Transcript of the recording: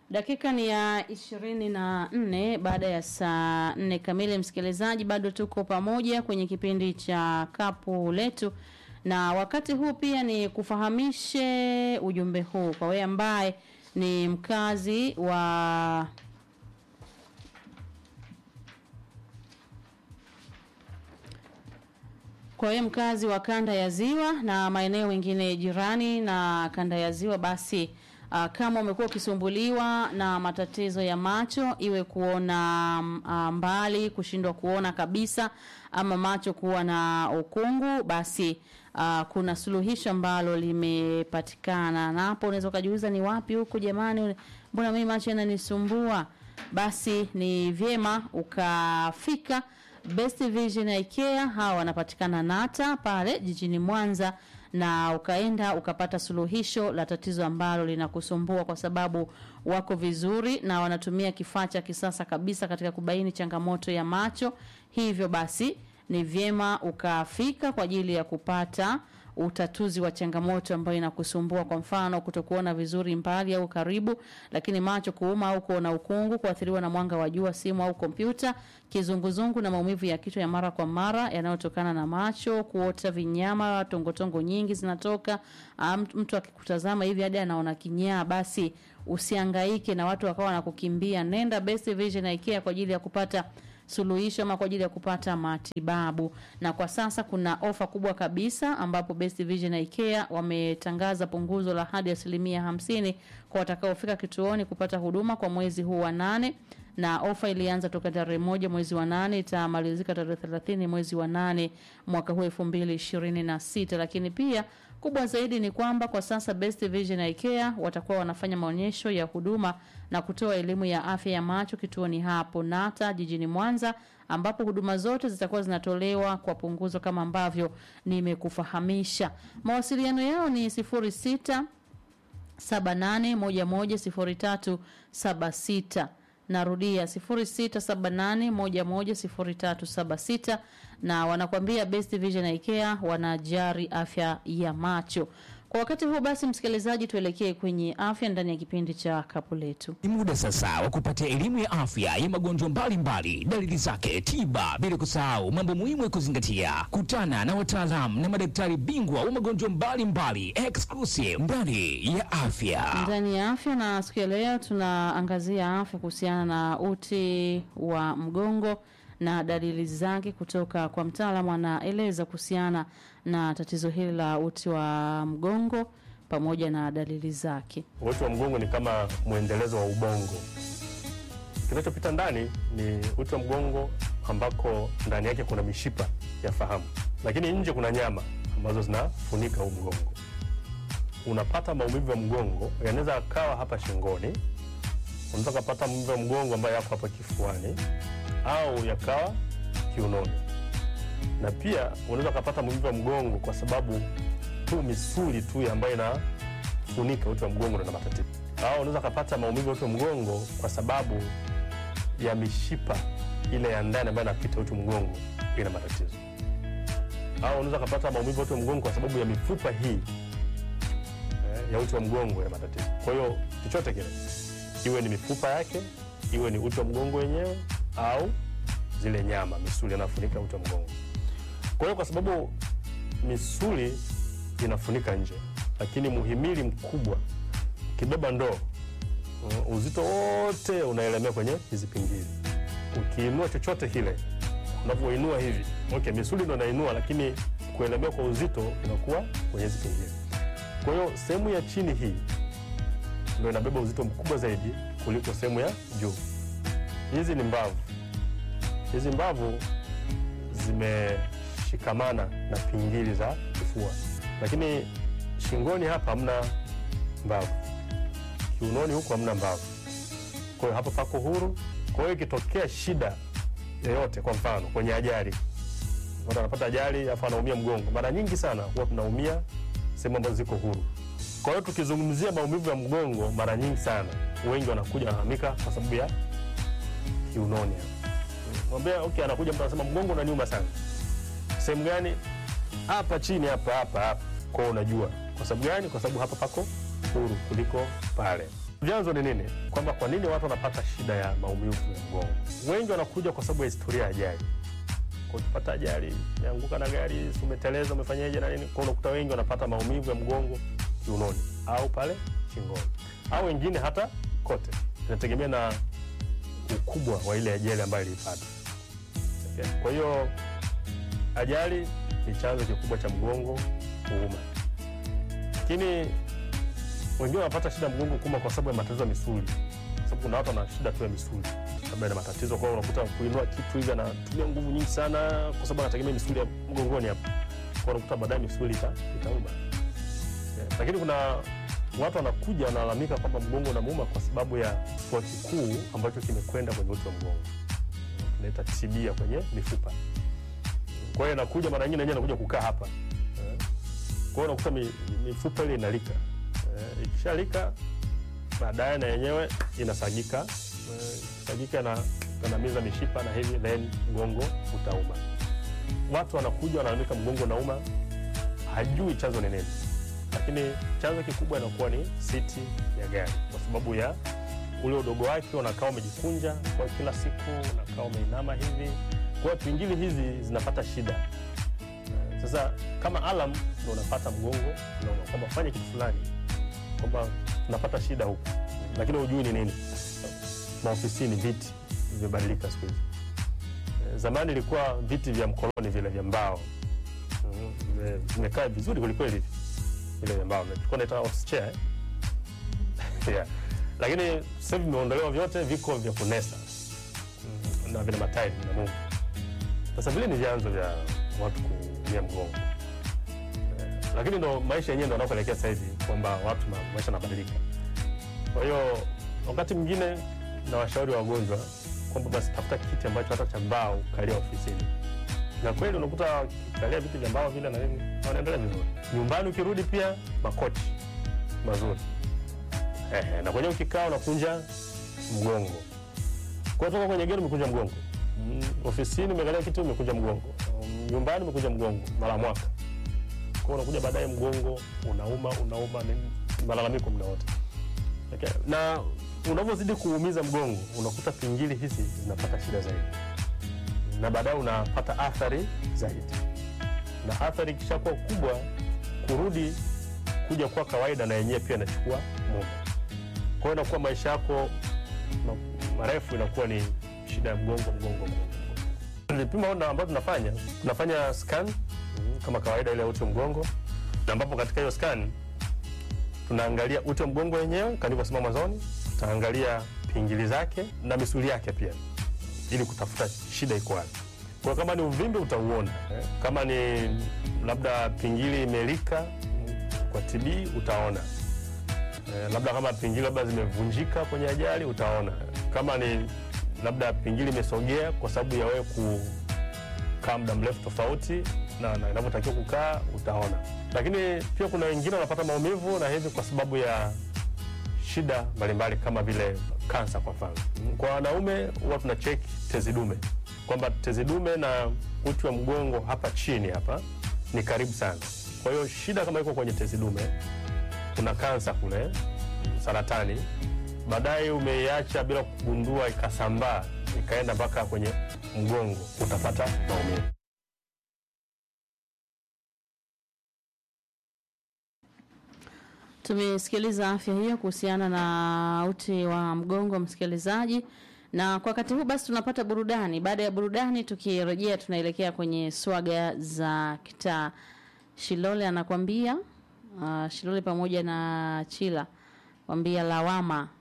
Dakika ni ya ishirini na nne baada ya saa nne kamili. Msikilizaji, bado tuko pamoja kwenye kipindi cha kapu letu, na wakati huu pia ni kufahamishe ujumbe huu kwa wewe ambaye ni mkazi wa kwa hiyo mkazi wa kanda ya ziwa na maeneo mengine jirani na kanda ya ziwa basi uh, kama umekuwa ukisumbuliwa na matatizo ya macho iwe kuona uh, mbali kushindwa kuona kabisa ama macho kuwa na ukungu basi uh, kuna suluhisho ambalo limepatikana na hapo unaweza ukajiuliza ni wapi huko jamani mbona mimi macho yananisumbua basi ni vyema ukafika Best Vision IKEA hawa wanapatikana Nata pale jijini Mwanza na ukaenda ukapata suluhisho la tatizo ambalo linakusumbua kwa sababu wako vizuri na wanatumia kifaa cha kisasa kabisa katika kubaini changamoto ya macho. Hivyo basi ni vyema ukafika kwa ajili ya kupata utatuzi wa changamoto ambayo inakusumbua, kwa mfano kutokuona vizuri mbali au karibu, lakini macho kuuma au kuona ukungu, kuathiriwa na mwanga wa jua, simu au kompyuta, kizunguzungu na maumivu ya kichwa ya mara kwa mara yanayotokana na macho, kuota vinyama, tongotongo nyingi zinatoka, um, mtu akikutazama hivi hadi anaona kinyaa, basi usihangaike na watu wakawa wanakukimbia. Nenda Best Vision IKEA kwa ajili ya kupata suluhisho ama kwa ajili ya kupata matibabu. Na kwa sasa kuna ofa kubwa kabisa ambapo Best Vision IKEA wametangaza punguzo la hadi asilimia hamsini kwa watakaofika kituoni kupata huduma kwa mwezi huu wa nane na ofa ilianza toka tarehe moja mwezi wa nane itamalizika tarehe thelathini mwezi wa nane mwaka huu elfu mbili ishirini na sita lakini pia kubwa zaidi ni kwamba kwa sasa Best Vision IKEA watakuwa wanafanya maonyesho ya huduma na kutoa elimu ya afya ya macho kituoni hapo Nata jijini Mwanza ambapo huduma zote zitakuwa zinatolewa kwa punguzo kama ambavyo nimekufahamisha. Mawasiliano yao ni 06 78110376 narudia 0678110376 na wanakwambia Best Vision IKEA wanajari afya ya macho. Kwa wakati huu basi, msikilizaji, tuelekee kwenye afya ndani ya kipindi cha kapu letu. Ni muda sasa wa kupata elimu ya afya ya magonjwa mbalimbali, dalili zake, tiba, bila kusahau mambo muhimu ya kuzingatia. Kutana na wataalamu na madaktari bingwa wa magonjwa mbalimbali, exclusive ndani ya afya. Ndani ya afya, na siku ya leo tunaangazia afya kuhusiana na uti wa mgongo na dalili zake kutoka kwa mtaalamu anaeleza kuhusiana na tatizo hili la uti wa mgongo pamoja na dalili zake. Uti wa mgongo ni kama mwendelezo wa ubongo. Kinachopita ndani ni uti wa mgongo ambako ndani yake kuna mishipa ya fahamu, lakini nje kuna nyama ambazo zinafunika huu mgongo. Unapata maumivu ya mgongo, yanaweza akawa hapa shingoni, unaweza kupata maumivu ya mgongo ambayo yako hapa kifuani au yakawa kiunoni, na pia unaweza ukapata maumivu ya mgongo kwa sababu tu misuli tu ambayo inafunika uti wa mgongo ndio ina matatizo, au unaweza ukapata maumivu ya uti wa mgongo kwa sababu ya mishipa ile ya ndani ambayo inapita uti wa mgongo ina matatizo, au unaweza ukapata maumivu ya uti wa mgongo kwa sababu ya mifupa hii eh, ya uti wa mgongo ina matatizo. Kwa hiyo chochote kile, iwe ni mifupa yake, iwe ni uti wa mgongo wenyewe au zile nyama misuli inafunika uti wa mgongo. Kwa hiyo kwa sababu misuli inafunika nje, lakini muhimili mkubwa ukibeba ndoo, uh, uzito wote unaelemea kwenye hizi pingili. Ukiinua chochote kile, unavyoinua hivi, okay, misuli ndo inainua, lakini kuelemea kwa uzito inakuwa kwenye hizi pingili. Kwa hiyo sehemu ya chini hii ndo inabeba uzito mkubwa zaidi kuliko sehemu ya juu. Hizi ni mbavu hizi mbavu zimeshikamana na pingili za kifua, lakini shingoni hapa hamna mbavu, kiunoni huku hamna mbavu. Kwa hiyo hapa pako huru. Kwa hiyo ikitokea shida yoyote, kwa mfano kwenye ajali, mtu anapata ajali alafu anaumia mgongo, mara nyingi sana huwa tunaumia sehemu ambazo ziko huru. Kwa hiyo tukizungumzia maumivu ya mgongo, mara nyingi sana wengi wanakuja wanahamika kwa sababu ya kiunoni hapa mwambia okay, anakuja mtu anasema mgongo unaniuma sana. Sehemu gani? Hapa chini, hapa hapa hapa. Kwa unajua kwa sababu gani? Kwa sababu hapa pako huru kuliko pale. Vyanzo ni nini? Kwamba kwa nini watu wanapata shida ya maumivu ya mgongo? Wengi wanakuja kwa sababu ya historia ya ajali. Kwa ukipata ajali, umeanguka na gari, si umeteleza, umefanyaje na nini, kwa unakuta wengi wanapata maumivu ya mgongo kiunoni au pale shingoni, au wengine hata kote. Inategemea na ukubwa wa ile ajali ambayo ilipata. Okay. Kwa hiyo ajali ni chanzo kikubwa cha mgongo kuuma, lakini wengine wanapata shida mgongo kuuma kwa sababu ya matatizo ya misuli, kwa sababu kuna watu wana shida tu ya misuli, labda ina matatizo kwao, unakuta kuinua kitu hivi anatumia nguvu nyingi sana, kwa sababu anategemea misuli ya mgongoni hapa, kwa unakuta baadaye misuli ita, itauma. Yeah. Lakini kuna watu wanakuja wanalalamika kwamba mgongo unamuuma kwa sababu ya kifua kikuu ambacho kimekwenda kwenye uti wa mgongo, tunaita tibia kwenye mifupa. Kwa hiyo anakuja mara nyingine anakuja kukaa hapa Eh. kwa hiyo unakuta mi- mifupa ile inalika Eh, ikishalika baadaye na yenyewe inasagika Eh, ikisagika na kanamiza mishipa na hivi then mgongo utauma. Watu wanakuja wanalalamika mgongo unauma, hajui chanzo ni nini, lakini chanzo kikubwa inakuwa ni siti ya gari, kwa sababu ya ule udogo wake, unakaa umejikunja kwa kila siku, unakaa umeinama hivi, kwa hiyo pingili hizi zinapata shida. Eh, Sasa kama alam ndo unapata mgongo unauma, kwamba fanya kitu fulani, kwamba unapata shida huku, lakini hujui ni nini. Maofisini viti vimebadilika siku hizi. Eh, Zamani ilikuwa viti vya mkoloni vile vya mbao Mhm, vime- vimekaa vizuri kwelikweli hivi vile vya mbao tulikuwa naita office chair eh? yeah. Lakini sasa hivi vimeondolewa vyote, viko vya kunesa Mhm, na vina matairi na Mungu. Sasa vile ni vyanzo vya watu kuumia mgongo Eh, lakini ndo maisha yenyewe ndo anakoelekea sasa hivi kwamba watu ma, maisha yanabadilika. Kwa hiyo wakati mwingine na washauri wagonjwa kwamba basi tafuta kiti ambacho hata cha mbao kalia ofisini, na kweli unakuta kalia viti vya mbao vile na nini wanaendelea vizuri. Nyumbani ukirudi pia makochi mazuri Ehe, na kwenye ukikaa unakunja mgongo, kwa toka kwenye gari umekunja mgongo Mm, ofisini umekalia kiti umekunja mgongo Um, nyumbani umekunja mgongo mara mwaka, kwa unakuja baadaye mgongo unauma unauma, ni malalamiko muda wote. Okay. Na unavyozidi kuumiza mgongo unakuta pingili hizi zinapata shida zaidi, na baadaye unapata athari zaidi, na athari ikishakuwa kubwa, kurudi kuja kuwa kawaida na yenyewe pia inachukua muda. Kwa hiyo inakuwa maisha yako ma- marefu inakuwa ni shida ya mgongo mgongo mgongo. Vipimo na ambavyo tunafanya tunafanya scan mm, kama kawaida ile ya uti wa mgongo, na ambapo katika hiyo scan tunaangalia uti wa mgongo wenyewe kama nilivyosema mwanzoni, tutaangalia pingili zake na misuli yake pia, ili kutafuta shida iko wapi. Kwa kama ni uvimbe utauona, eh, kama ni labda pingili imelika mm, kwa TB utaona eh, labda kama pingili labda zimevunjika kwenye ajali utaona, kama ni labda pingili imesogea kwa sababu ya wewe kukaa muda mrefu tofauti na na inavyotakiwa kukaa utaona. Lakini pia kuna wengine wanapata maumivu na hivi kwa sababu ya shida mbalimbali kama vile kansa kwa mfano. Kwa wanaume huwa tuna check tezi dume kwamba tezi dume na uti wa mgongo hapa chini hapa ni karibu sana. Kwa hiyo shida kama iko kwenye tezi dume, kuna kansa kule, saratani, baadaye umeiacha bila kugundua, ikasambaa ikaenda mpaka kwenye mgongo, utapata maumivu. Tumesikiliza afya hiyo kuhusiana na uti wa mgongo, msikilizaji, na kwa wakati huu basi tunapata burudani. Baada ya burudani, tukirejea tunaelekea kwenye swaga za kitaa. Shilole anakwambia uh, Shilole pamoja na Chila kwambia lawama